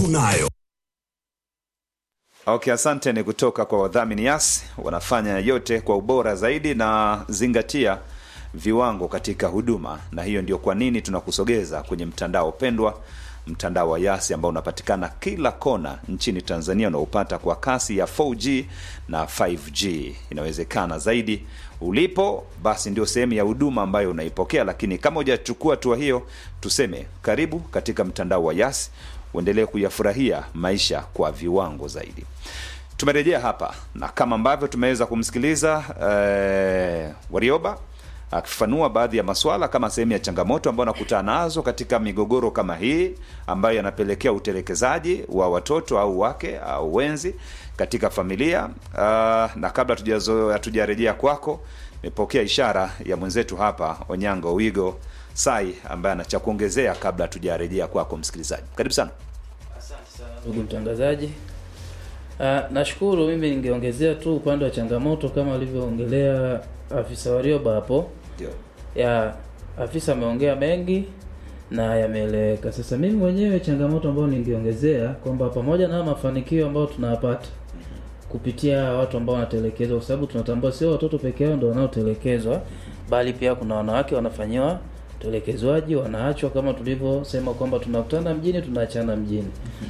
tunayo. Okay, asante. Ni kutoka kwa wadhamini Yas, wanafanya yote kwa ubora zaidi na zingatia viwango katika huduma, na hiyo ndio kwa nini tunakusogeza kwenye mtandao pendwa, mtandao wa Yas ambao unapatikana kila kona nchini Tanzania, unaopata kwa kasi ya 4G na 5G. Inawezekana zaidi ulipo, basi ndio sehemu ya huduma ambayo unaipokea, lakini kama hujachukua hatua hiyo, tuseme karibu katika mtandao wa Yas uendelee kuyafurahia maisha kwa viwango zaidi. Tumerejea hapa na kama ambavyo tumeweza kumsikiliza eh, Warioba akifafanua baadhi ya maswala kama sehemu ya changamoto ambayo anakutana nazo katika migogoro kama hii ambayo yanapelekea utelekezaji wa watoto au wake au wenzi katika familia. Uh, na kabla hatujazo- hatujarejea kwako, nimepokea ishara ya mwenzetu hapa Onyango Wigo Sai ambaye ana cha kuongezea kabla hatujarejea kwako msikilizaji. Karibu sana. Ndugu mtangazaji, Ah, nashukuru. Mimi ningeongezea tu upande wa changamoto kama alivyoongelea afisa Warioba hapo. Ndio. Ya afisa ameongea mengi na yameeleweka. Sasa mimi mwenyewe changamoto ambayo ningeongezea kwamba pamoja na mafanikio ambayo tunayapata kupitia watu ambao wanatelekezwa, kwa sababu tunatambua sio watoto peke yao ndio wanaotelekezwa, bali pia kuna wanawake wanafanyiwa utelekezwaji, wanaachwa kama tulivyosema kwamba tunakutana mjini, tunaachana mjini.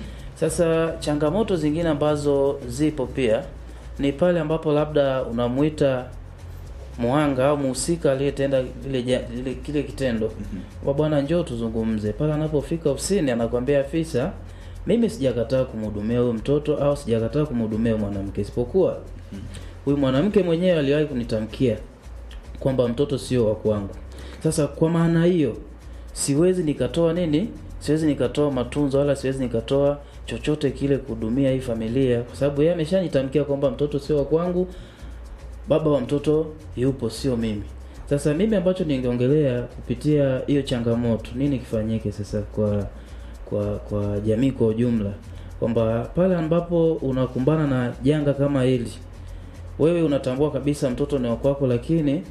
Sasa changamoto zingine ambazo zipo pia ni pale ambapo labda unamuita muhanga au muhusika aliyetenda lile, ja- lile kile kitendo kwa bwana, njoo tuzungumze. Pale anapofika ofisini, anakwambia afisa, mimi sijakataa kumhudumia huyo mtoto au sijakataa kumhudumia huyo mwanamke, isipokuwa huyu mwanamke mwenyewe aliwahi kunitamkia kwamba mtoto sio wa kwangu. Sasa kwa maana hiyo siwezi nikatoa nini, siwezi nikatoa matunzo wala siwezi nikatoa chochote kile kuhudumia hii familia, kwa sababu yeye ameshanitamkia kwamba mtoto sio wa kwangu, baba wa mtoto yupo, sio mimi. Sasa mimi ambacho ningeongelea kupitia hiyo changamoto, nini kifanyike sasa kwa kwa kwa jamii kwa ujumla, kwamba pale ambapo unakumbana na janga kama hili, wewe unatambua kabisa mtoto ni wa kwako, lakini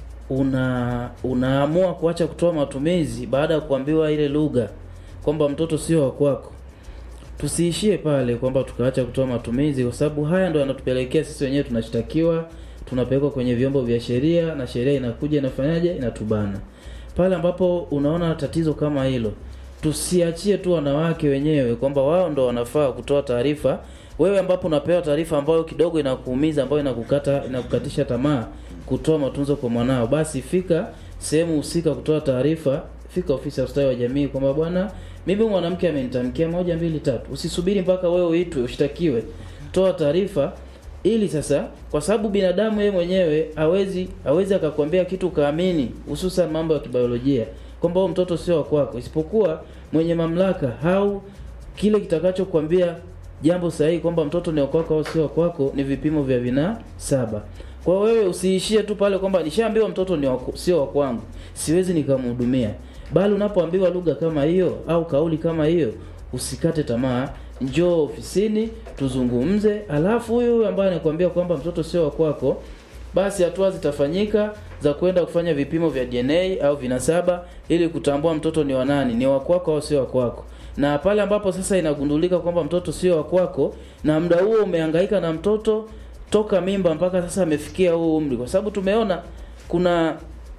una unaamua kuacha kutoa matumizi baada ya kuambiwa ile lugha kwamba mtoto sio wa kwako. Tusiishie pale kwamba tukaacha kutoa matumizi, kwa sababu haya ndo yanatupelekea sisi wenyewe tunashtakiwa, tunapelekwa kwenye vyombo vya sheria na sheria inakuja inafanyaje, inatubana. Pale ambapo unaona tatizo kama hilo, tusiachie tu wanawake wenyewe kwamba wao ndo wanafaa kutoa taarifa. Wewe ambapo unapewa taarifa ambayo kidogo inakuumiza, ambayo inakukata inakukatisha tamaa kutoa matunzo kwa mwanao, basi fika sehemu husika kutoa taarifa, fika ofisi ya ustawi wa jamii kwamba bwana, mimi mwanamke amenitamkia moja mbili tatu. Usisubiri mpaka wewe uitwe ushtakiwe, toa taarifa ili sasa, kwa sababu binadamu yeye mwenyewe hawezi hawezi akakwambia kitu ukaamini, hususan mambo ya kibiolojia kwamba huyo mtoto sio wa kwako, isipokuwa mwenye mamlaka au kile kitakachokwambia jambo sahihi kwamba mtoto ni wa kwako au sio wa kwako ni vipimo vya vinasaba. Kwa wewe usiishie tu pale kwamba nishaambiwa mtoto ni wa ku- sio wa kwangu, siwezi nikamhudumia. Bali unapoambiwa lugha kama hiyo au kauli kama hiyo, usikate tamaa, njoo ofisini tuzungumze. Alafu huyu huyu ambaye anakuambia kwamba mtoto sio wa kwako, basi hatua zitafanyika za kwenda kufanya vipimo vya DNA au vinasaba ili kutambua mtoto ni wa nani, ni wa kwako au sio wa kwako. Na pale ambapo sasa inagundulika kwamba mtoto sio wa kwako, na muda huo umehangaika na mtoto toka mimba mpaka sasa amefikia huu umri, kwa sababu tumeona kuna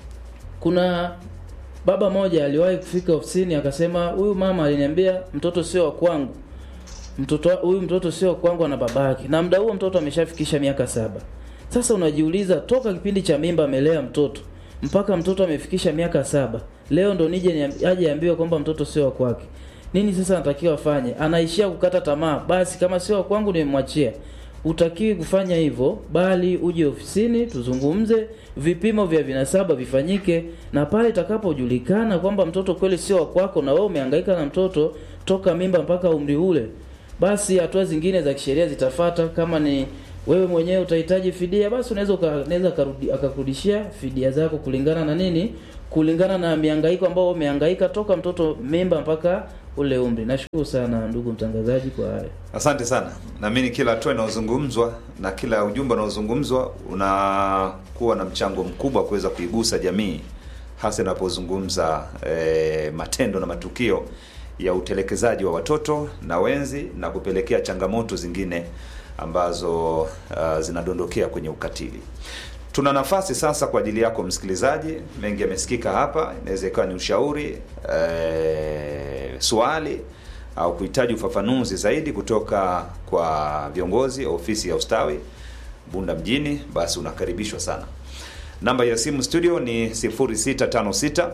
kuna baba moja aliwahi kufika ofisini akasema, huyu mama aliniambia mtoto sio wa kwangu, mtoto huyu mtoto sio wa kwangu na babake, na muda huo mtoto ameshafikisha miaka saba. Sasa unajiuliza, toka kipindi cha mimba amelea mtoto mpaka mtoto amefikisha miaka saba, leo ndo nije niambi- aje ambiwe kwamba mtoto sio wa kwake. Nini sasa anatakiwa afanye? Anaishia kukata tamaa, basi kama sio wa kwangu nimemwachia. Utakiwi kufanya hivyo, bali uje ofisini tuzungumze, vipimo vya vinasaba vifanyike, na pale itakapojulikana kwamba mtoto kweli sio wa kwako na wewe umehangaika na mtoto toka mimba mpaka umri ule, basi hatua zingine za kisheria zitafata. Kama ni wewe mwenyewe utahitaji fidia, basi unaweza uka- unaweza akarudi- akakurudishia fidia zako kulingana na nini, kulingana na mihangaiko ambao umehangaika toka mtoto mimba mpaka ule umri. Nashukuru sana ndugu mtangazaji kwa haya. Asante sana. Naamini kila hatua inayozungumzwa na kila ujumbe unaozungumzwa unakuwa na mchango mkubwa kuweza kuigusa jamii, hasa inapozungumza eh, matendo na matukio ya utelekezaji wa watoto na wenzi na kupelekea changamoto zingine ambazo uh, zinadondokea kwenye ukatili. Tuna nafasi sasa kwa ajili yako msikilizaji. Mengi yamesikika hapa, inaweza ikawa ni ushauri eh, swali au kuhitaji ufafanuzi zaidi kutoka kwa viongozi ofisi ya ustawi Bunda mjini, basi unakaribishwa sana. Namba ya simu studio ni 0656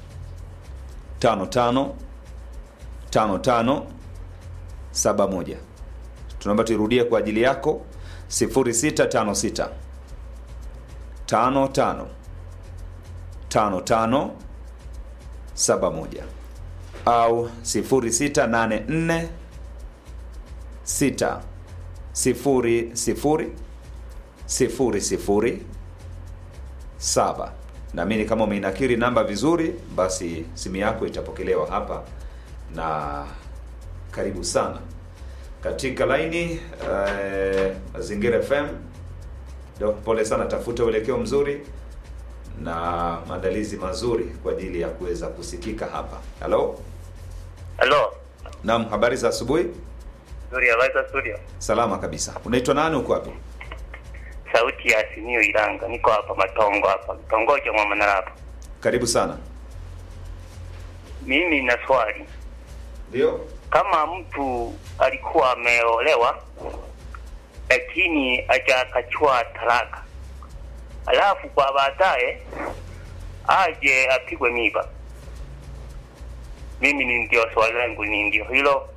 55 55 71. Tunaomba tuirudie kwa ajili yako 0656 55 55 71 au 0684 6 0 0 sifuri sifuri saba. Naamini kama umeinakiri namba vizuri, basi simu yako itapokelewa hapa na karibu sana katika laini eh, Mazingira FM. Ndio, pole sana, tafuta uelekeo mzuri na maandalizi mazuri kwa ajili ya kuweza kusikika hapa. Halo, Halo. naam, habari za asubuhi. Nzuri, habari za studio. Salama kabisa. Unaitwa nani? Uko wapi? Sauti ya Simio Ilanga. Niko hapa Matongo hapa. Kitongoji mwa Manarapa. Karibu sana. Mimi na swali. Ndio. Kama mtu alikuwa ameolewa lakini hajakachua talaka. Alafu kwa baadaye aje apigwe miba. Mimi ni ndio swali langu ni ndio hilo.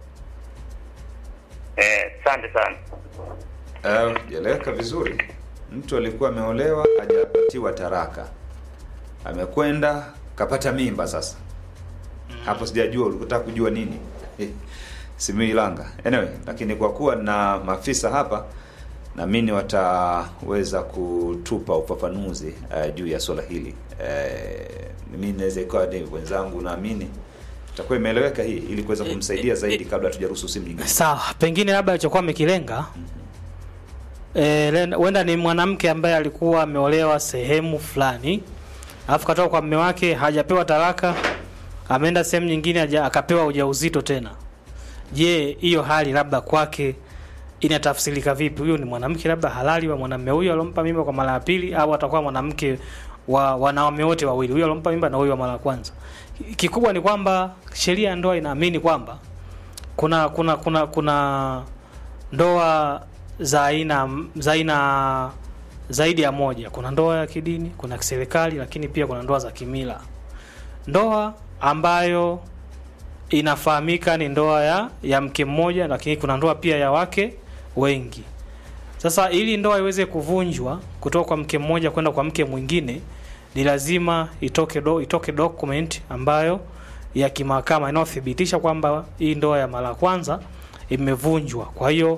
Eh, asante sana. Eh, jeleka vizuri. Mtu alikuwa ameolewa hajapatiwa taraka, amekwenda kapata mimba. Sasa hapo sijajua ulikutaka kujua nini Simiyu Ilanga. Anyway, lakini kwa kuwa na maafisa hapa naamini wataweza kutupa ufafanuzi uh, juu ya swala hili. Uh, mimi naweza ikawa ni wenzangu, naamini itakuwa imeeleweka hii, ili kuweza kumsaidia zaidi kabla hatujaruhusu simu nyingine. Sawa, pengine labda alichokuwa amekilenga eh, huenda ni mwanamke ambaye alikuwa ameolewa sehemu fulani, alafu katoka kwa mume wake, hajapewa talaka, ameenda sehemu nyingine, haja- akapewa ujauzito tena. Je, hiyo hali labda kwake inatafsirika vipi? Huyo ni mwanamke labda halali wa mwanamume huyo alompa mimba kwa mara ya pili, au atakuwa mwanamke wa wanaume wote wawili, huyo alompa mimba na huyo wa mara ya kwanza? Kikubwa ni kwamba sheria ya ndoa inaamini kwamba kuna kuna kuna kuna ndoa za aina za aina zaidi ya moja. Kuna ndoa ya kidini, kuna kiserikali, lakini pia kuna ndoa za kimila. Ndoa ambayo inafahamika ni ndoa ya ya mke mmoja, lakini kuna ndoa pia ya wake wengi. Sasa ili ndoa iweze kuvunjwa kutoka kwa mke mmoja kwenda kwa mke mwingine, ni lazima itoke do, itoke document ambayo ya kimahakama inayothibitisha kwamba hii ndoa ya mara ya kwanza imevunjwa. Kwa hiyo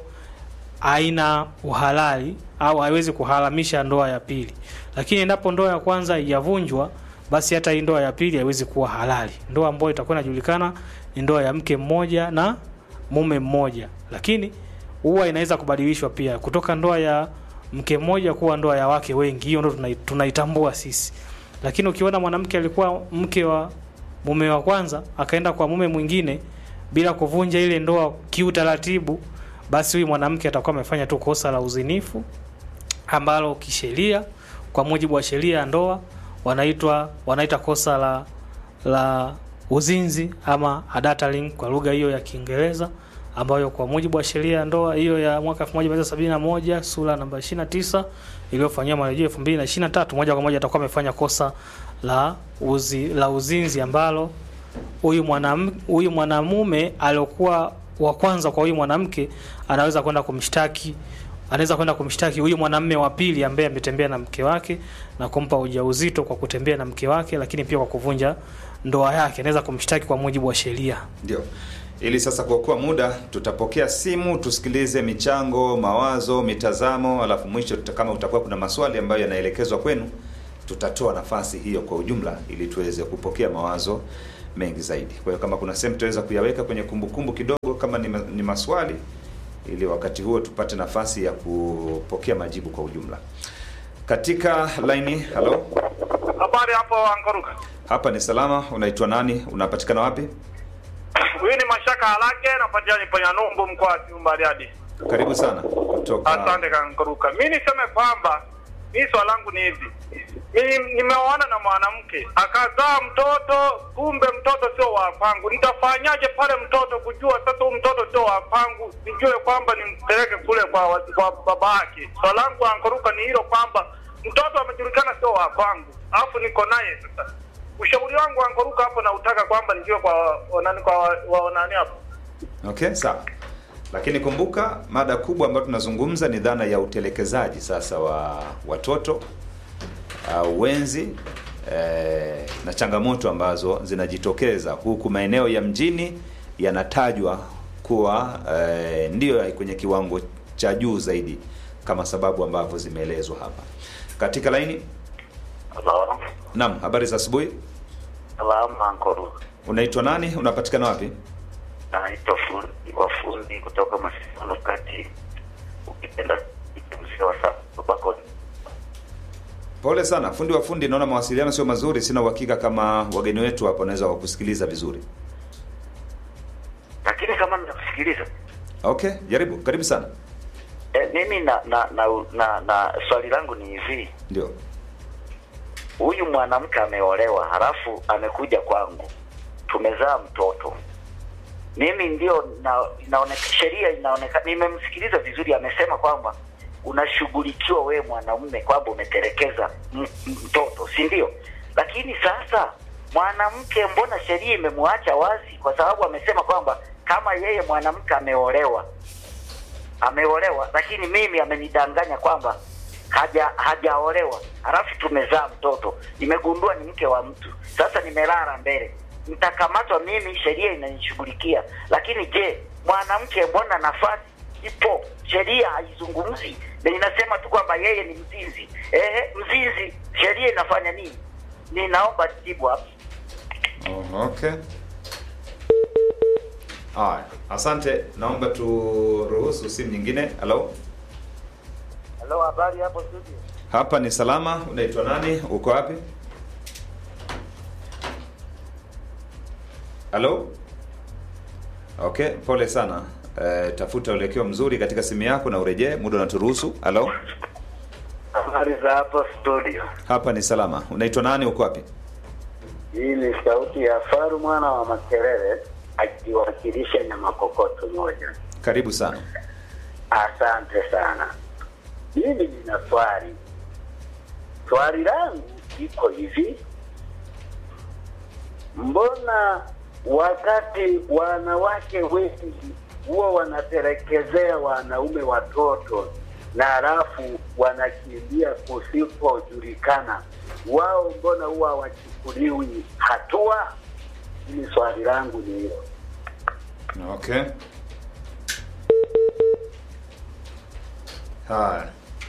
haina uhalali au haiwezi kuharamisha ndoa ya pili. Lakini endapo ndoa ya kwanza haijavunjwa, basi hata hii ndoa ya pili haiwezi kuwa halali. Ndoa ambayo itakuwa inajulikana ni ndoa ya mke mmoja na mume mmoja, lakini huwa inaweza kubadilishwa pia kutoka ndoa ya mke mmoja kuwa ndoa ya wake wengi. Hiyo ndo tunai- tunaitambua sisi. Lakini ukiona mwanamke alikuwa mke wa mume wa kwanza akaenda kwa mume mwingine bila kuvunja ile ndoa kiutaratibu, basi huyu mwanamke atakuwa amefanya tu kosa la uzinifu ambalo kisheria, kwa mujibu wa sheria ya ndoa wanaitwa wanaita kosa la la uzinzi ama adultering kwa lugha hiyo ya Kiingereza, ambayo kwa mujibu wa sheria ya ndoa hiyo ya mwaka 1971 sura namba 29 iliyofanyiwa marejeo 2023 moja kwa moja atakuwa amefanya kosa la uzi, la uzinzi ambalo huyu mwanam huyu mwanamume aliokuwa wa kwanza kwa huyu mwanamke anaweza kwenda kumshtaki anaweza kwenda kumshtaki huyu mwanamume wa pili ambaye ametembea na mke wake na kumpa ujauzito kwa kutembea na mke wake, lakini pia kwa kuvunja ndoa yake, anaweza kumshtaki kwa mujibu wa sheria. Ndio. Ili sasa kuokoa muda, tutapokea simu, tusikilize michango, mawazo, mitazamo, alafu mwisho tuta, kama utakuwa kuna maswali ambayo yanaelekezwa kwenu, tutatoa nafasi hiyo kwa ujumla ili tuweze kupokea mawazo mengi zaidi. Kwa hiyo kama kuna sehemu tutaweza kuyaweka kwenye kumbukumbu kidogo kama ni, ma, ni maswali ili wakati huo tupate nafasi ya kupokea majibu kwa ujumla. Katika laini, halo, Habari hapo Ankoruka. hapa ni salama. Unaitwa nani? Unapatikana wapi? Huyu ni Mashaka Halake, napatia ni Panyanyumbu, mkoa wa Simiyu Bariadi. Karibu sana kutoka Asante Kankuruka. Mi niseme kwamba mi swala langu ni hivi, mi nimeoana na mwanamke akazaa mtoto, kumbe mtoto sio wa kwangu. Nitafanyaje pale mtoto kujua sasa huyu mtoto sio wa kwangu, nijue kwamba nimpeleke kule kwa, wa- kwa baba yake? Swala langu Ankuruka ni hilo kwamba mtoto amejulikana sio wa kwangu, alafu niko naye sasa. Ushauri wangu Ankuruka hapo nautaka kwamba nijue kwa wanani kwa wa- wa nani hapo Okay, sawa. Lakini kumbuka mada kubwa ambayo tunazungumza ni dhana ya utelekezaji sasa wa watoto au wenzi eh, na changamoto ambazo zinajitokeza huku maeneo ya mjini yanatajwa kuwa eh, ndiyo kwenye kiwango cha juu zaidi kama sababu ambavyo zimeelezwa hapa. Katika laini, Halo. naam, habari za asubuhi. Salama Ankoro. Unaitwa nani? Unapatikana wapi? Naitwa fundi wafundi kutoka Masino kati. Ukipenda mzee wa Sabako. Pole sana fundi wa fundi, naona mawasiliano sio mazuri. Sina uhakika kama wageni wetu hapo wanaweza wakusikiliza vizuri. Lakini kama mnakusikiliza Okay, jaribu. Karibu sana. e, mimi na na, na na na swali langu ni hivi. Ndio. Huyu mwanamke ameolewa, halafu amekuja kwangu, tumezaa mtoto. Mimi ndio na, inaoneka, sheria inaonekana, nimemsikiliza vizuri, amesema kwamba unashughulikiwa wewe mwanaume kwamba umetelekeza m- m- mtoto, si ndio? Lakini sasa mwanamke, mbona sheria imemwacha wazi? Kwa sababu amesema kwamba kama yeye mwanamke ameolewa ameolewa, lakini mimi amenidanganya kwamba haja hajaolewa, halafu tumezaa mtoto, nimegundua ni mke wa mtu. Sasa nimelala mbele, nitakamatwa mimi, sheria inanishughulikia. Lakini je, mwanamke, mbona nafasi ipo? Sheria haizungumzi na inasema tu kwamba yeye ni mzinzi. Ehe, mzinzi, sheria inafanya nini? Ninaomba jibu hapo. Oh, okay. Haya, asante. Naomba turuhusu simu nyingine. Halo, Halo, habari hapo studio? hapa ni salama. Unaitwa nani? Uko wapi? Halo. Okay, pole sana. Eh, tafuta uelekeo mzuri katika simu yako na urejee, muda unaturuhusu. Halo, Habari za hapo studio. hapa ni salama. Unaitwa nani? Uko wapi? Hii ni sauti ya Faru mwana wa Makerere akiwakilisha na makokoto moja. Karibu sana. Asante sana. Mimi nina swali. Swali langu iko hivi, mbona wakati wanawake wengi huwa wanatelekezea wanaume watoto na halafu wanakimbia kusipojulikana, wao mbona huwa hawachukuliwi hatua? Hili swali langu ni hilo. Okay. Haya.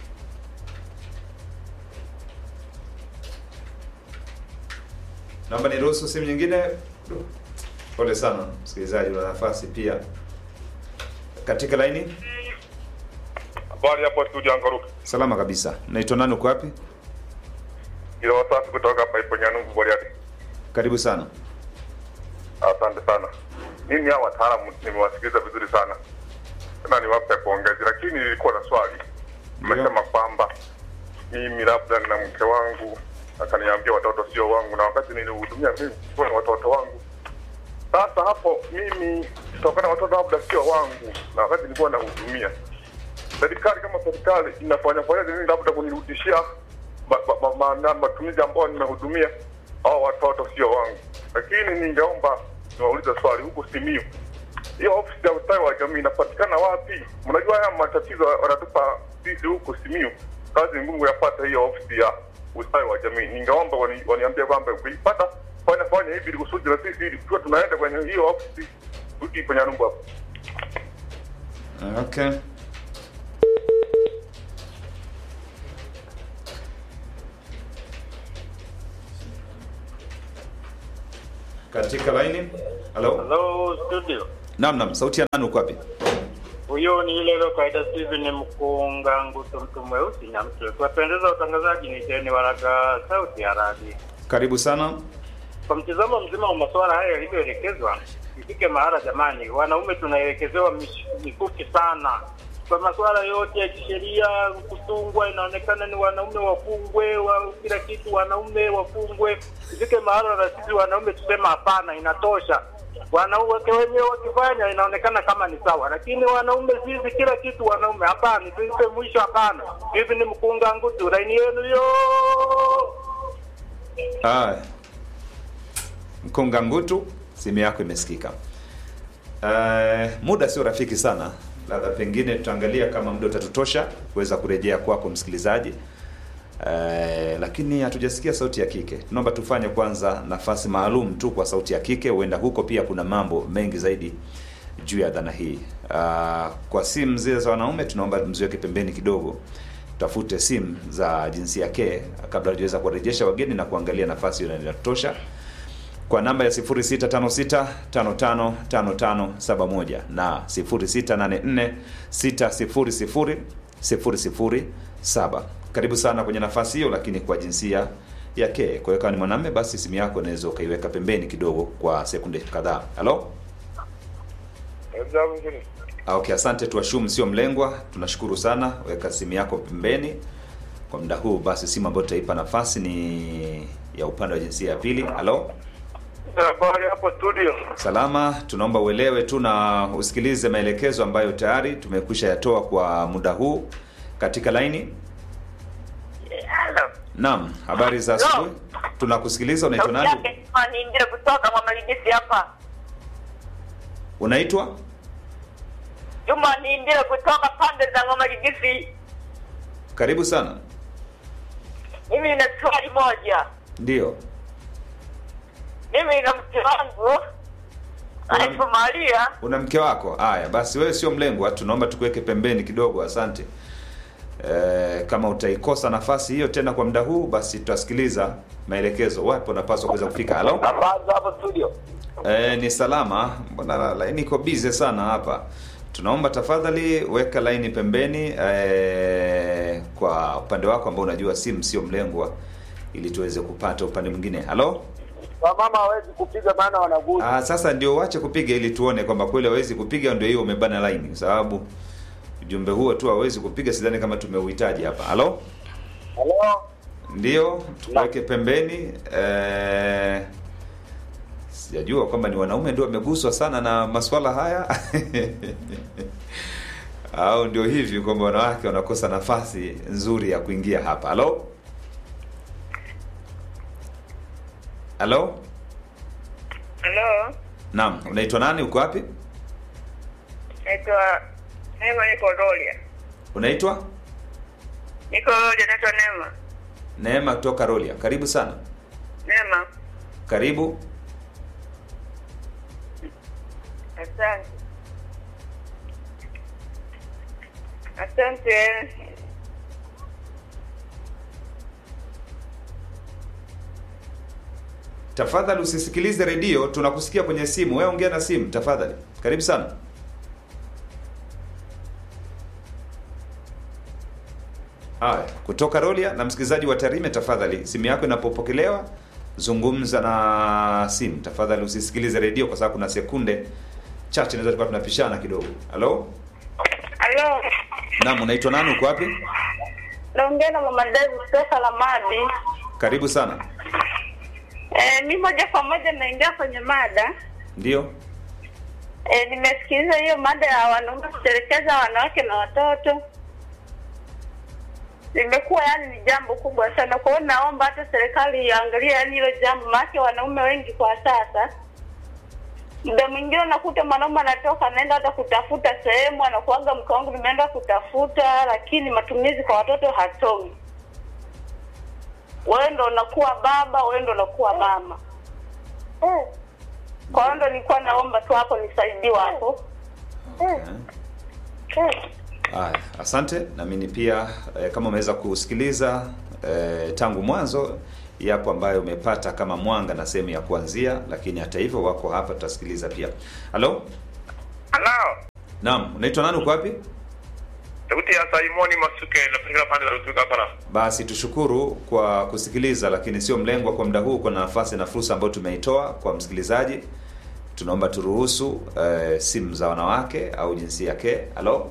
Naomba niruhusu simu nyingine. Pole sana msikilizaji, una nafasi pia katika laini. Habari hapo studio Ankuruka. Salama kabisa. Naitwa nani? Uko wapi? Ilo wasafi kutoka hapa ipo Nyanungu Bariadi. Karibu sana. Asante sana. Mimi hao wataalamu nimewasikiliza vizuri sana, tena niwape pongezi, lakini nilikuwa na swali. Mmesema kwamba mimi labda na mke wangu akaniambia watoto sio wangu, na wakati nilihudumia mimi kwa watoto wangu. Sasa hapo mimi kutokana watoto labda sio wangu, na wakati nilikuwa nahudumia, serikali kama serikali inafanya fanya nini labda kunirudishia ma- ma- ma- ma- matumizi ambayo nimehudumia hao watoto sio wangu. Lakini ningeomba niwaulize swali huku Simiyu, hiyo ofisi ya ustawi wa jamii inapatikana wapi? Mnajua haya matatizo wanatupa sisi huku Simiyu, kazi ngumu yapata hiyo ofisi ya ustawi wa jamii. Ningeomba wani, waniambie kwamba ukipata fanya fanya hivi ili kusudi na sisi ili tuwe tunaenda kwenye hiyo ofisi tuki kwenye Nyanumbu hapo. Okay. Katika laini. Halo. Hello studio. Naam, naam. Sauti ya nani uko wapi? Huyo ni ile ile kaida Steven Mkunga Nguto mtu mweusi na mtu. Kuwapendeza watangazaji ni Jeni Waraga sauti ya radi. Karibu sana. Kwa mtizamo mzima wa masuala haya yalivyoelekezwa, ifike mahala jamani, wanaume tunaelekezewa mish- mikuki sana kwa masuala yote ya kisheria. Kutungwa inaonekana ni wanaume wafungwe, wa kila kitu wanaume wafungwe. Ifike mahala na sisi wanaume tusema hapana, inatosha. Wanawake wenyewe wakifanya inaonekana kama ni sawa, lakini wanaume sisi kila kitu wanaume, hapana, tuipe mwisho, hapana. Hivi ni mkunga ngutu, laini yenu yo Haya, Mkonga Ngutu, simu yako imesikika. Uh, muda sio rafiki sana, labda pengine tutaangalia kama muda utatutosha kuweza kurejea kwako msikilizaji. Uh, lakini hatujasikia sauti ya kike. Tunaomba tufanye kwanza nafasi maalum tu kwa sauti ya kike, huenda huko pia kuna mambo mengi zaidi juu ya dhana hii. Uh, kwa simu zile za wanaume tunaomba mziweke pembeni kidogo, tafute simu za jinsia ke kabla hajaweza kuwarejesha wageni na kuangalia nafasi hiyo inatosha kwa namba ya 0656555571 na 0684600007. Karibu sana kwenye nafasi hiyo, lakini kwa jinsia ya ke. Kwa hiyo kama ni mwanamume, basi simu yako unaweza ukaiweka pembeni kidogo kwa sekunde kadhaa. Halo? Ah, Okay, asante. Tuashum sio mlengwa, tunashukuru sana. Weka simu yako pembeni kwa muda huu. Basi simu ambayo tutaipa nafasi ni ya upande wa jinsia ya pili. Halo? habari hapo studio. Salama, tunaomba uelewe tu na usikilize maelekezo ambayo tayari tumekwisha yatoa kwa muda huu katika laini. Naam, habari za asubuhi. Tunakusikiliza. Unaitwa Sauti nani? yake ni Indira kutoka Mwamalidisi hapa. Unaitwa Juma ni Indira kutoka pande za Mwamalidisi. karibu sana. Mimi nina swali moja. Ndio, Mimi na mke wangu anaitwa Maria. una mke wako. Haya basi, wewe sio mlengwa, tunaomba tukuweke pembeni kidogo. Asante. E, kama utaikosa nafasi hiyo tena kwa muda huu, basi tutasikiliza maelekezo. Wapi unapaswa kuweza kufika. Halo? Habari za hapo studio. E, ni salama. Mbona laini iko busy sana hapa? Tunaomba tafadhali weka laini pembeni e, kwa upande wako ambao unajua simu sio mlengwa, ili tuweze kupata upande mwingine. Halo? Wamama hawezi kupiga maana wanaguza. Ah, sasa ndio uache kupiga ili tuone kwamba kweli hawezi kupiga, ndio hiyo umebana laini, kwa sababu ujumbe huo tu hawezi kupiga, sidhani kama tumeuhitaji hapa. Halo? Halo. Ndio, tuweke pembeni. Eh, sijajua kwamba ni wanaume ndio wameguswa sana na masuala haya au ndio hivi kwamba wanawake wanakosa nafasi nzuri ya kuingia hapa. Halo? Halo? Halo, Naam, unaitwa nani? Uko wapi? naitwa Neema, niko Rolia. Unaitwa Niko Rolia, naitwa Neema. Neema kutoka Rolia. Karibu sana. Neema, Karibu. asante. Asante. Tafadhali usisikilize redio, tunakusikia kwenye simu. Wewe ongea na simu tafadhali. Karibu sana. Haya, kutoka Rolia na msikilizaji wa Tarime, tafadhali simu yako inapopokelewa zungumza na simu tafadhali, usisikilize redio kwa sababu kuna sekunde chache naweza tukawa tunapishana kidogo. Halo, Halo, naam, unaitwa nani? Uko wapi? naongea na mama Davi kutoka Lamadi. Karibu sana. Eh, mi moja kwa moja naingia kwenye mada. Ndio, E, nimesikiliza hiyo mada ya wanaume kutelekeza wanawake na watoto. Limekuwa yani ni jambo kubwa sana. Kwa hiyo naomba hata serikali iangalie yani hilo jambo, maana wanaume wengi kwa sasa, muda mwingine unakuta mwanaume anatoka anaenda hata kutafuta sehemu, anakuaga mke wangu nimeenda kutafuta, lakini matumizi kwa watoto hatomi. Wewe ndo unakuwa baba, wewe ndo unakuwa mama. Kwa hiyo ndo nilikuwa naomba tu hapo nisaidiwe hapo. haya, asante. Naamini pia eh, kama umeweza kusikiliza eh, tangu mwanzo, yapo ambayo umepata kama mwanga na sehemu ya kuanzia, lakini hata hivyo wako hapa, tutasikiliza pia. Halo, Halo. naam, unaitwa nani? Uko wapi? Sauti ya Simoni Masuke inapatikana pande za Rutuga hapa. Basi tushukuru kwa kusikiliza, lakini sio mlengwa kwa muda huu. Kuna nafasi na fursa ambayo tumeitoa kwa msikilizaji tunaomba turuhusu eh, simu za wanawake au jinsia ke halo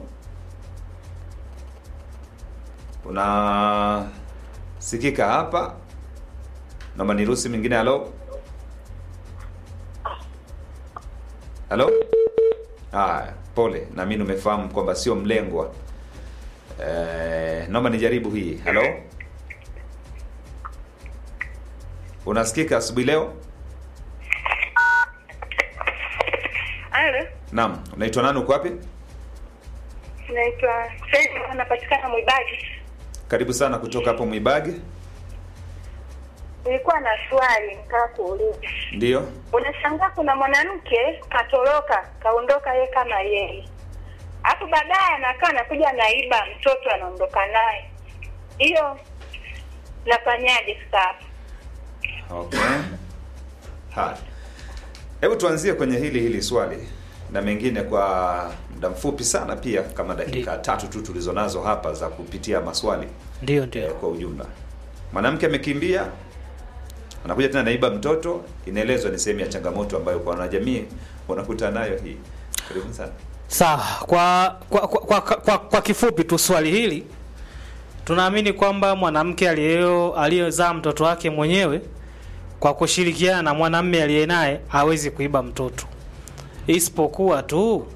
unasikika hapa naomba niruhusi mingine halo halo haya pole naamini umefahamu kwamba sio mlengwa eh, naomba nijaribu hii halo unasikika asubuhi leo Halo, naam unaitwa nani uko wapi naitwa Fedi, anapatikana Mwibagi. karibu sana kutoka hapo mwibage Nilikuwa na swali nataka kuuliza. ndio Unashangaa kuna mwanamke katoroka, kaondoka yeye kama yeye, alafu baadaye anakaa anakuja anaiba mtoto anaondoka naye. Hiyo nafanyaje sasa hapo? okay haya hebu tuanzie kwenye hili hili swali na mengine kwa muda mfupi sana pia kama dakika Ndiyo. tatu tu tulizonazo hapa za kupitia maswali ndio eh, ndio kwa ujumla mwanamke amekimbia anakuja tena naiba mtoto inaelezwa ni sehemu ya changamoto ambayo kwa wanajamii wanakutana nayo hii karibu sana sawa kwa kwa, kwa, kwa, kwa kwa kifupi tu swali hili tunaamini kwamba mwanamke aliyeo aliyezaa mtoto wake mwenyewe kwa kushirikiana na mwanamme aliye naye hawezi kuiba mtoto isipokuwa tu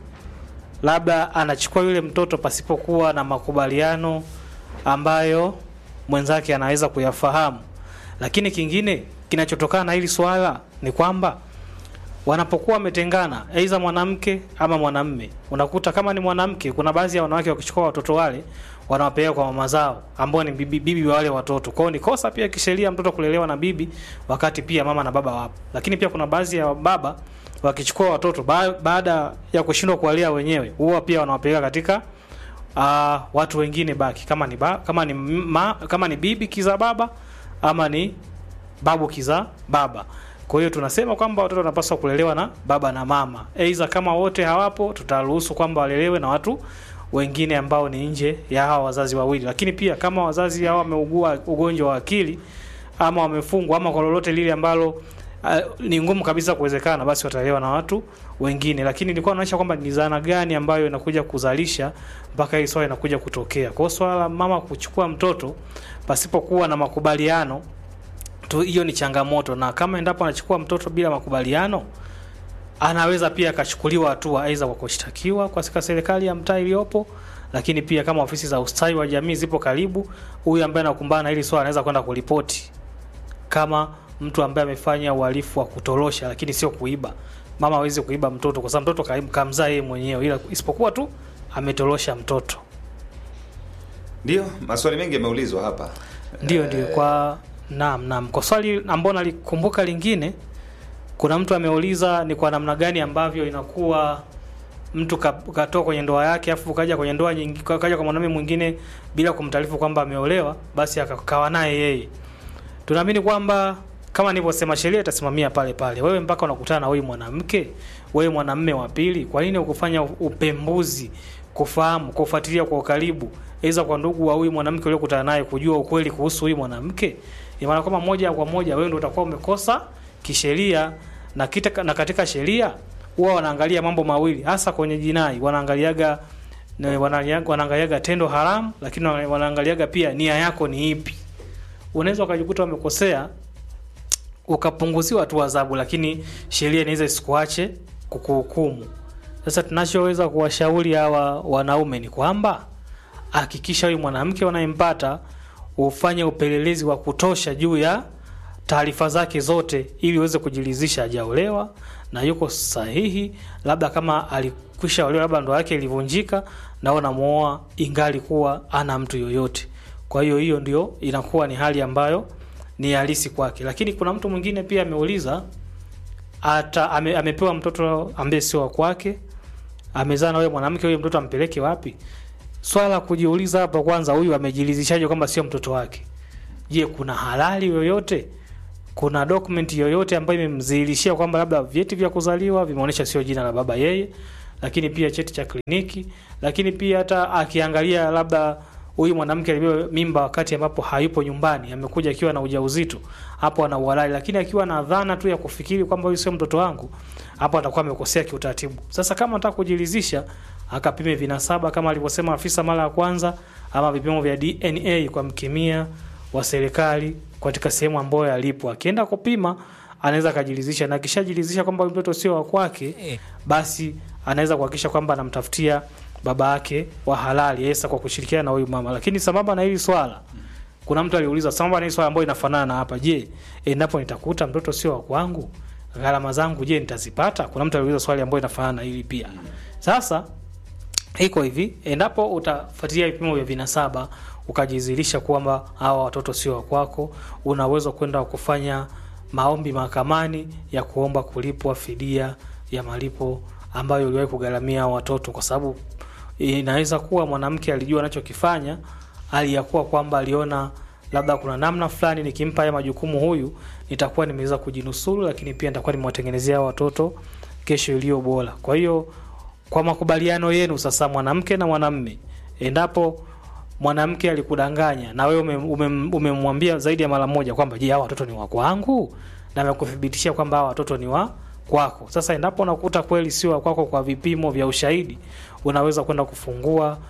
labda anachukua yule mtoto pasipokuwa na makubaliano ambayo mwenzake anaweza kuyafahamu lakini kingine kinachotokana na hili swala ni kwamba wanapokuwa wametengana aidha mwanamke ama mwanamme unakuta kama ni mwanamke kuna baadhi ya wanawake wakichukua watoto wale wanawapeleka kwa mama zao ambao ni bibi, bibi wa wale watoto kwao ni kosa pia kisheria mtoto kulelewa na bibi wakati pia mama na baba wapo lakini pia kuna baadhi ya baba wakichukua watoto ba, baada ya kushindwa kuwalea wenyewe huwa pia wanawapeleka katika uh, watu wengine baki kama ni ba, kama ni ma, kama ni bibi kiza baba ama ni babu kiza baba kwa hiyo tunasema kwamba watoto wanapaswa kulelewa na baba na mama aidha kama wote hawapo tutaruhusu kwamba walelewe na watu wengine ambao ni nje ya hawa wazazi wawili lakini pia kama wazazi hao wameugua ugonjwa wa akili ama wamefungwa ama kwa lolote lile ambalo uh, ni ngumu kabisa kuwezekana basi watalewa na watu wengine lakini nilikuwa naonyesha kwamba ni zana gani ambayo inakuja kuzalisha mpaka hili swala inakuja kutokea kwa hiyo swala la mama kuchukua mtoto pasipokuwa na makubaliano tu hiyo ni changamoto na kama endapo anachukua mtoto bila makubaliano anaweza pia akachukuliwa hatua aidha kwa kushtakiwa katika serikali ya mtaa iliyopo lakini pia kama ofisi za ustawi wa jamii zipo karibu huyu ambaye anakumbana na hili swala anaweza kwenda kuripoti kama mtu ambaye amefanya uhalifu wa kutorosha lakini sio kuiba mama hawezi kuiba mtoto kwa sababu mtoto ka- kamzaa yeye mwenyewe ila isipokuwa tu ametorosha mtoto ndio maswali mengi yameulizwa hapa ndio Eh, ndio kwa naam naam kwa swali ambao nalikumbuka lingine kuna mtu ameuliza ni kwa namna gani ambavyo inakuwa mtu ka- katoka kwenye ndoa yake afu kaja kwenye ndoa nyingi kaja kwa mwanamume mwingine bila kumtaarifu kwamba ameolewa basi akakawa naye yeye tunaamini kwamba kama nilivyosema sheria itasimamia pale pale wewe mpaka unakutana na huyu mwanamke wewe mwanamme wa pili kwa nini ukufanya upembuzi kufahamu kufuatilia kwa ukaribu aidha kwa ndugu wa huyu mwanamke uliokutana naye kujua ukweli kuhusu huyu mwanamke ina maana kwamba moja kwa moja wewe ndio utakuwa umekosa kisheria na, kita, na katika sheria huwa wanaangalia mambo mawili hasa kwenye jinai wanaangaliaga na wanaangaliaga, wanaangaliaga tendo haramu lakini wana- wanaangaliaga pia nia yako ni ipi unaweza ukajikuta umekosea ukapunguziwa tu adhabu lakini sheria inaweza isikuache kukuhukumu sasa tunachoweza kuwashauri hawa wanaume ni kwamba hakikisha huyu mwanamke unayempata ufanye upelelezi wa kutosha juu ya taarifa zake zote ili uweze kujiridhisha hajaolewa na yuko sahihi labda kama alikwisha olewa labda ndoa yake ilivunjika na unamuoa ingali kuwa ana mtu yoyote kwa hiyo hiyo ndio inakuwa ni hali ambayo ni halisi kwake lakini kuna mtu mwingine pia ameuliza ata ame, amepewa mtoto ambaye sio wa kwake amezaa na huyo mwanamke huyo mtoto ampeleke wapi swala la kujiuliza hapa kwanza huyu amejiridhishaje kwamba sio mtoto wake je kuna halali yoyote kuna document yoyote ambayo imemdhihirishia kwamba labda vyeti vya kuzaliwa vimeonyesha sio jina la baba yeye lakini pia cheti cha kliniki lakini pia hata akiangalia labda huyu mwanamke alibeba mimba wakati ambapo hayupo nyumbani amekuja akiwa na ujauzito hapo ana uhalali lakini akiwa na dhana tu ya kufikiri kwamba huyu sio mtoto wangu hapo atakuwa amekosea kiutaratibu. Sasa kama anataka kujiridhisha, akapime vinasaba kama alivyosema afisa mara ya kwanza, ama vipimo vya DNA kwa mkemia wa serikali katika sehemu ambayo alipo. Akienda kupima anaweza akajiridhisha, na akishajiridhisha kwamba huyu mtoto sio wa kwake, basi anaweza kuhakikisha kwamba anamtafutia baba yake wa halali Yesa kwa kushirikiana na huyu mama. Lakini sambamba na hili swala, kuna mtu aliuliza sambamba na hili swala ambayo inafanana na hapa, je, endapo nitakuta mtoto sio wa kwangu, gharama zangu je nitazipata? Kuna mtu aliuliza swali ambayo inafanana na hili pia. Sasa iko hivi, endapo utafuatilia vipimo vya vinasaba ukajizilisha kwamba hawa watoto sio wa kwako, unaweza kwenda kufanya maombi mahakamani ya kuomba kulipwa fidia ya malipo ambayo uliwahi kugharamia hao watoto, kwa sababu inaweza kuwa mwanamke alijua anachokifanya, aliyakuwa kwamba aliona labda kuna namna fulani nikimpa haya majukumu huyu nitakuwa nimeweza kujinusuru, lakini pia nitakuwa nimewatengenezea hao watoto kesho iliyo bora. Kwa hiyo kwa makubaliano yenu sasa, mwanamke na mwanamme, endapo mwanamke alikudanganya na wewe umemwambia ume, ume zaidi ya mara moja kwamba je, hawa watoto ni wa kwangu, na amekuthibitishia kwamba hawa watoto ni wa kwako. Sasa endapo unakuta kweli sio wa kwako kwa vipimo vya ushahidi, unaweza kwenda kufungua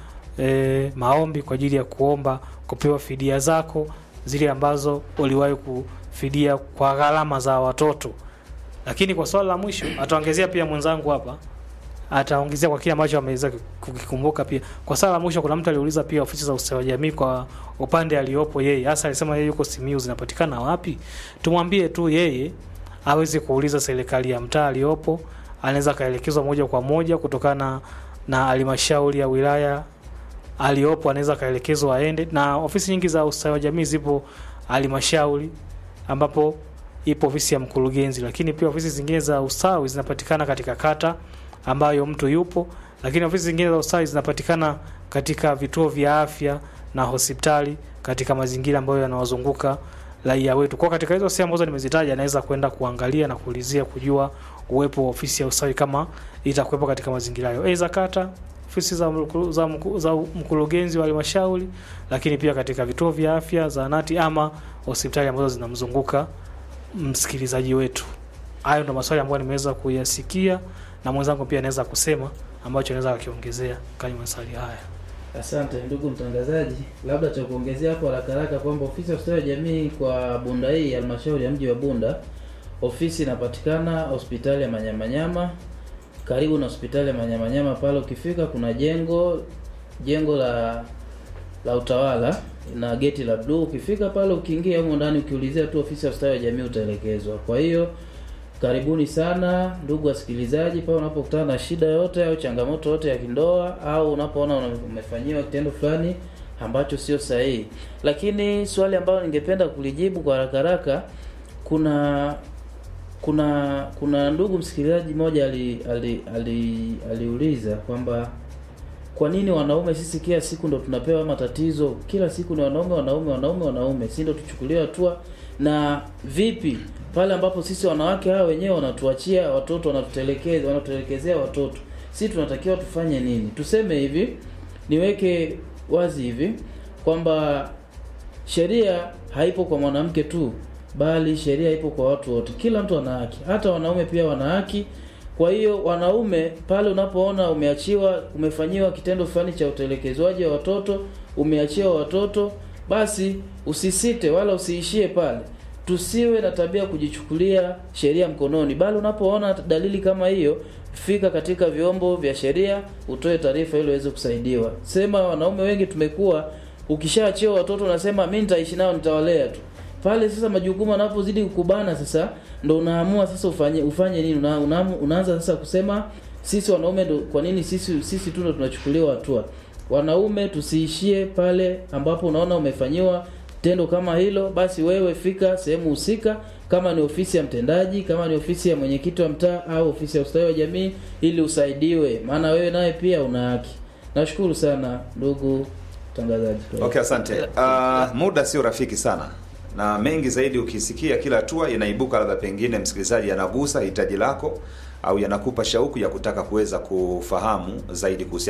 e, maombi kwa ajili ya kuomba kupewa fidia zako zile ambazo uliwahi kufidia kwa gharama za watoto. Lakini kwa swala la mwisho ataongezea pia mwenzangu hapa ataongezea kwa kile ambacho ameweza kukikumbuka pia. Kwa swala la mwisho, kuna mtu aliuliza pia ofisi za ustawi wa jamii kwa upande aliopo yeye, hasa alisema yeye yuko Simiyu, zinapatikana wapi? Tumwambie tu yeye aweze kuuliza serikali ya mtaa aliyopo, anaweza kaelekezwa moja kwa moja kutokana na halmashauri ya wilaya aliyopo, anaweza kaelekezwa aende, na ofisi nyingi za ustawi wa jamii zipo halmashauri, ambapo ipo ofisi ya mkurugenzi, lakini pia ofisi zingine za ustawi zinapatikana katika kata ambayo mtu yupo, lakini ofisi zingine za ustawi zinapatikana katika vituo vya afya na hospitali katika mazingira ambayo yanawazunguka raia wetu. Kwa katika hizo sehemu ambazo nimezitaja, anaweza kwenda kuangalia na kuulizia kujua uwepo wa ofisi ya ustawi kama itakuwepo katika mazingira hayo, aidha kata, ofisi za, mkuru, za, mkuru, za mkurugenzi wa halmashauri, lakini pia katika vituo vya afya, zahanati ama hospitali ambazo zinamzunguka msikilizaji wetu. Hayo ndo maswali ambayo nimeweza kuyasikia na mwenzangu pia anaweza kusema ambacho anaweza akiongezea kwenye maswali haya. Asante ndugu mtangazaji, labda cha kuongezea hapo haraka haraka kwamba ofisi ya ustawi wa jamii kwa Bunda hii halmashauri ya mji wa Bunda, ofisi inapatikana hospitali ya Manyamanyama, karibu na hospitali ya Manyamanyama pale. Ukifika kuna jengo jengo la la utawala na geti la bluu. Ukifika pale, ukiingia humo ndani, ukiulizia tu ofisi ya ustawi wa jamii utaelekezwa. Kwa hiyo karibuni sana ndugu wasikilizaji, pale unapokutana na shida yote au changamoto yote ya kindoa au unapoona umefanyiwa kitendo fulani ambacho sio sahihi. Lakini swali ambalo ningependa kulijibu kwa haraka haraka, kuna kuna kuna ndugu msikilizaji mmoja ali, ali, ali, aliuliza kwamba kwa nini wanaume sisi kila siku ndo tunapewa matatizo, kila siku ni wanaume wanaume wanaume wanaume, si ndo tuchukuliwe hatua na vipi pale ambapo sisi wanawake hawa wenyewe wanatuachia watoto, wanatutelekeza, wanatutelekezea watoto, si tunatakiwa tufanye nini? Tuseme hivi, niweke wazi hivi kwamba sheria haipo kwa mwanamke tu, bali sheria ipo kwa watu wote. Kila mtu ana haki, hata wanaume pia wana haki. Kwa hiyo wanaume, pale unapoona umeachiwa, umefanyiwa kitendo fulani cha utelekezwaji wa watoto, umeachiwa watoto, basi usisite wala usiishie pale tusiwe na tabia kujichukulia sheria mkononi, bali unapoona dalili kama hiyo, fika katika vyombo vya sheria, utoe taarifa ili uweze kusaidiwa. Sema wanaume wengi tumekuwa, ukishaachiwa watoto unasema mimi nitaishi nao, nitawalea tu. Pale sasa majukumu yanapozidi kukubana, sasa ndo unaamua sasa ufanye ufanye nini? Una, una, unaanza sasa kusema sisi wanaume ndo, kwa nini sisi sisi tu ndo tunachukuliwa hatua? Wanaume tusiishie pale ambapo unaona umefanyiwa tendo kama hilo, basi wewe fika sehemu husika, kama ni ofisi ya mtendaji, kama ni ofisi ya mwenyekiti wa mtaa au ofisi ya ustawi wa jamii, ili usaidiwe, maana wewe naye pia una haki. Nashukuru sana ndugu mtangazaji. Okay, asante. Uh, muda sio rafiki sana na mengi zaidi ukisikia kila hatua inaibuka, labda pengine msikilizaji anagusa hitaji lako au yanakupa shauku ya kutaka kuweza kufahamu zaidi kuhusiana